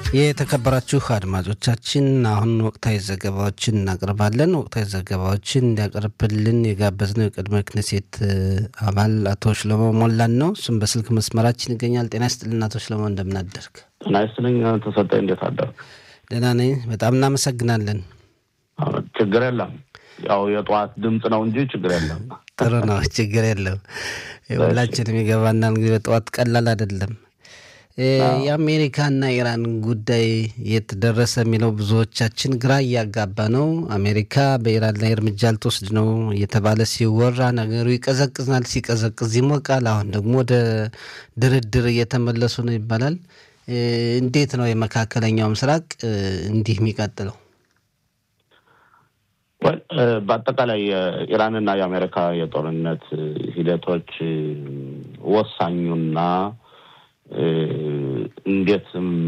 የተከበራችሁ አድማጮቻችን አሁን ወቅታዊ ዘገባዎችን እናቀርባለን። ወቅታዊ ዘገባዎችን እንዲያቀርብልን የጋበዝነው የቅድመ ክነሴት አባል አቶ ሽለሞ ሞላን ነው። እሱም በስልክ መስመራችን ይገኛል። ጤና ይስጥልን አቶ ሽለሞ፣ እንደምናደርግ። ጤና ይስጥልኝ ተሰጠ፣ እንዴት አደርግ? ደህና ነኝ። በጣም እናመሰግናለን። ችግር የለም። ያው የጠዋት ድምፅ ነው እንጂ ችግር የለም። ጥሩ ነው፣ ችግር የለም። ሁላችንም ይገባናል። እንግዲህ በጠዋት ቀላል አይደለም። የአሜሪካና ኢራን ጉዳይ የት ደረሰ የሚለው ብዙዎቻችን ግራ እያጋባ ነው። አሜሪካ በኢራን ላይ እርምጃ ልትወስድ ነው እየተባለ ሲወራ ነገሩ ይቀዘቅዝናል፣ ሲቀዘቅዝ ይሞቃል። አሁን ደግሞ ወደ ድርድር እየተመለሱ ነው ይባላል። እንዴት ነው የመካከለኛው ምስራቅ እንዲህ የሚቀጥለው? በአጠቃላይ የኢራንና የአሜሪካ የጦርነት ሂደቶች ወሳኙና እንዴት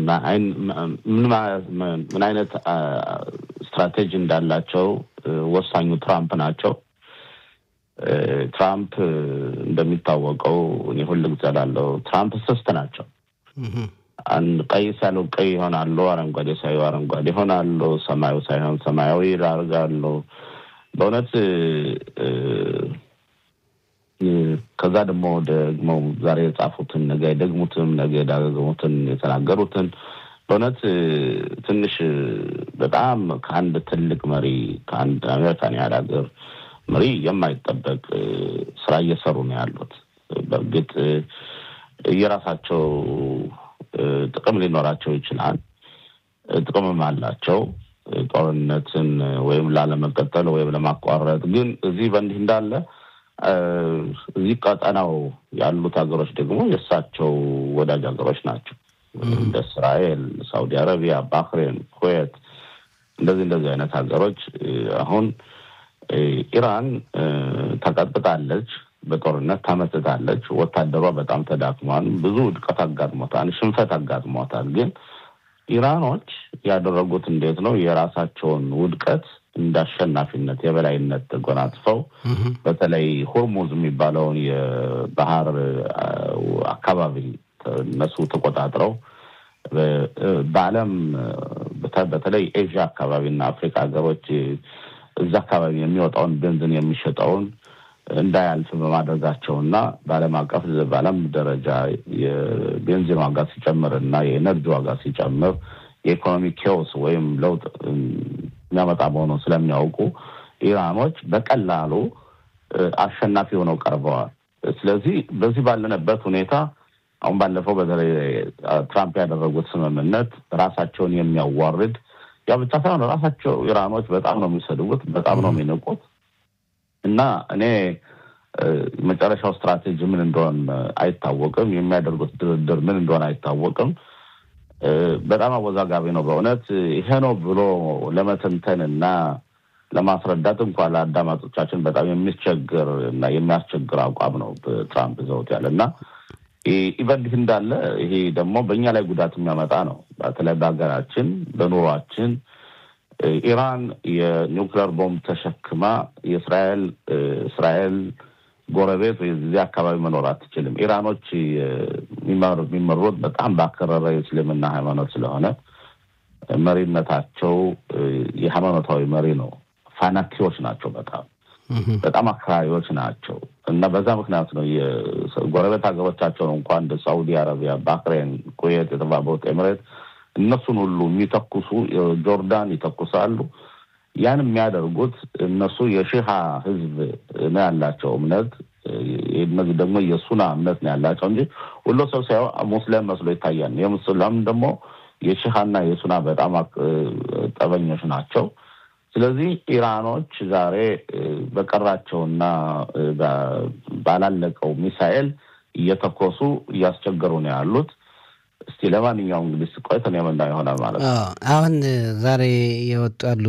ምን አይነት ስትራቴጂ እንዳላቸው ወሳኙ ትራምፕ ናቸው። ትራምፕ እንደሚታወቀው እኔ ሁል ጊዜ እላለሁ ትራምፕ ስስት ናቸው። ቀይ ሲያሉ ቀይ ይሆናሉ፣ አረንጓዴ ሳዩ አረንጓዴ ይሆናሉ፣ ሰማዩ ሳይሆን ሰማያዊ ያደርጋሉ። በእውነት ከዛ ደግሞ ደግሞ ዛሬ የጻፉትን ነገ የደግሙትን ነገ የዳገሙትን የተናገሩትን በእውነት ትንሽ በጣም ከአንድ ትልቅ መሪ ከአንድ አሜሪካን ያህል ሀገር መሪ የማይጠበቅ ስራ እየሰሩ ነው ያሉት። በእርግጥ የራሳቸው ጥቅም ሊኖራቸው ይችላል። ጥቅምም አላቸው ጦርነትን ወይም ላለመቀጠል ወይም ለማቋረጥ። ግን እዚህ በእንዲህ እንዳለ እዚህ ቀጠናው ያሉት ሀገሮች ደግሞ የእሳቸው ወዳጅ ሀገሮች ናቸው። እንደ እስራኤል፣ ሳውዲ አረቢያ፣ ባህሬን፣ ኩዌት እንደዚህ እንደዚህ አይነት ሀገሮች አሁን ኢራን ተቀጥቅጣለች፣ በጦርነት ተመትታለች። ወታደሯ በጣም ተዳክሟል። ብዙ ውድቀት አጋጥሞታል፣ ሽንፈት አጋጥሞታል። ግን ኢራኖች ያደረጉት እንዴት ነው የራሳቸውን ውድቀት እንደ አሸናፊነት የበላይነት ተጎናጽፈው በተለይ ሆርሙዝ የሚባለውን የባህር አካባቢ እነሱ ተቆጣጥረው በዓለም በተለይ ኤዥያ አካባቢ እና አፍሪካ ሀገሮች እዛ አካባቢ የሚወጣውን ቤንዚን የሚሸጠውን እንዳያልፍ በማድረጋቸው እና በዓለም አቀፍ በዓለም ደረጃ የቤንዚን ዋጋ ሲጨምር እና የኤነርጂ ዋጋ ሲጨምር የኢኮኖሚ ኬዎስ ወይም ለውጥ የሚያመጣ መሆኑን ስለሚያውቁ ኢራኖች በቀላሉ አሸናፊ ሆነው ቀርበዋል። ስለዚህ በዚህ ባለንበት ሁኔታ አሁን ባለፈው በተለይ ትራምፕ ያደረጉት ስምምነት ራሳቸውን የሚያዋርድ ያ ብቻ ሳይሆን ራሳቸው ኢራኖች በጣም ነው የሚሰድቡት፣ በጣም ነው የሚንቁት እና እኔ መጨረሻው ስትራቴጂ ምን እንደሆን አይታወቅም። የሚያደርጉት ድርድር ምን እንደሆነ አይታወቅም። በጣም አወዛጋቢ ነው በእውነት ይሄ ነው ብሎ ለመተንተን እና ለማስረዳት እንኳን ለአዳማጮቻችን በጣም የሚያስቸግር እና የሚያስቸግር አቋም ነው ትራምፕ ዘውት ያለ እና ይበልህ እንዳለ ይሄ ደግሞ በእኛ ላይ ጉዳት የሚያመጣ ነው። በተለይ በሀገራችን በኑሯችን ኢራን የኒውክሌር ቦምብ ተሸክማ የእስራኤል እስራኤል ጎረቤት ወይ እዚህ አካባቢ መኖር አትችልም። ኢራኖች የሚመሩት በጣም ባከረረ የእስልምና ሃይማኖት ስለሆነ መሪነታቸው የሃይማኖታዊ መሪ ነው። ፋናቲዎች ናቸው። በጣም በጣም አክራሪዎች ናቸው እና በዛ ምክንያት ነው የጎረቤት ሀገሮቻቸውን እንኳን እንደ ሳውዲ አረቢያ፣ ባህሬን፣ ኩዌት፣ የተባበሩት ኤምሬት እነሱን ሁሉ የሚተኩሱ ጆርዳን ይተኩሳሉ። ያን የሚያደርጉት እነሱ የሺሃ ህዝብ ነው ያላቸው እምነት። እነዚህ ደግሞ የሱና እምነት ነው ያላቸው እንጂ ሁሉ ሰው ሳይሆን ሙስሊም መስሎ ይታያል። የሙስሊም ደግሞ የሺሃና የሱና በጣም ጠበኞች ናቸው። ስለዚህ ኢራኖች ዛሬ በቀራቸውና ባላለቀው ሚሳኤል እየተኮሱ እያስቸገሩ ነው ያሉት። እስቲ ለማንኛውም እንግዲህ ቆይተን የምናየው ይሆናል ማለት ነው። አሁን ዛሬ የወጡ ያሉ